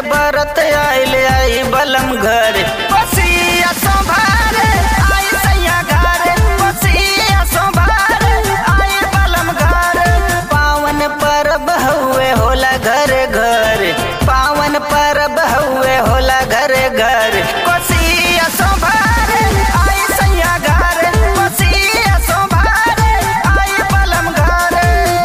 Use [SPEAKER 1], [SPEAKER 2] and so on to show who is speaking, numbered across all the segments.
[SPEAKER 1] बरत आइल आई बलम घर बसिया संभार आई सैया घर बसिया संभार आई बलम घर पावन परब हुए होला घर घर पावन परब हुए होला घर घर बसिया संभार आई सैया घर बसिया संभार आई बलम घर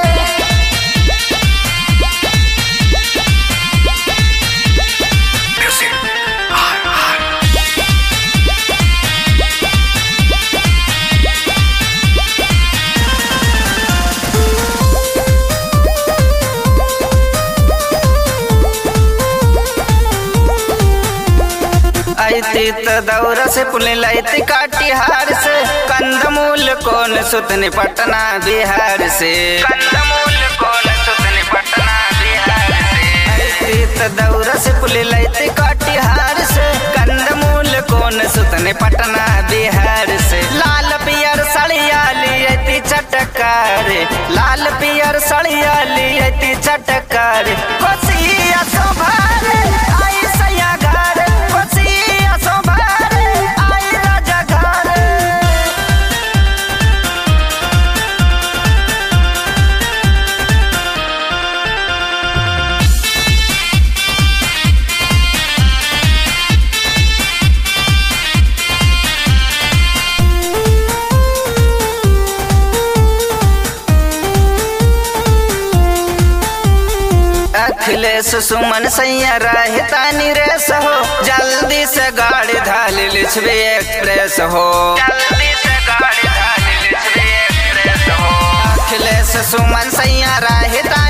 [SPEAKER 1] ऐती त दौरा से पुलिन लैती काटिहार से कंदमूल कौन सुतनी पटना बिहार से कंदमूल कौन सुतनी पटना बिहार से ऐती त दौरा से पुलिन लैती काटिहार से कंदमूल कौन सुतनी पटना बिहार से लाल पियर सड़िया लियती चटकार लाल पियर सड़िया लियती चटकार कोसिया संभार आई सैया घर कोसिया संभार आई राजा घर अखिलेश सुमन सैया रहतानी रेस हो जल्दी से गाड़ी धाल लिछबे एक्सप्रेस हो जल्दी से गाड़ी धाल लिछबे एक्सप्रेस हो अखिलेश सुमन सैया रहता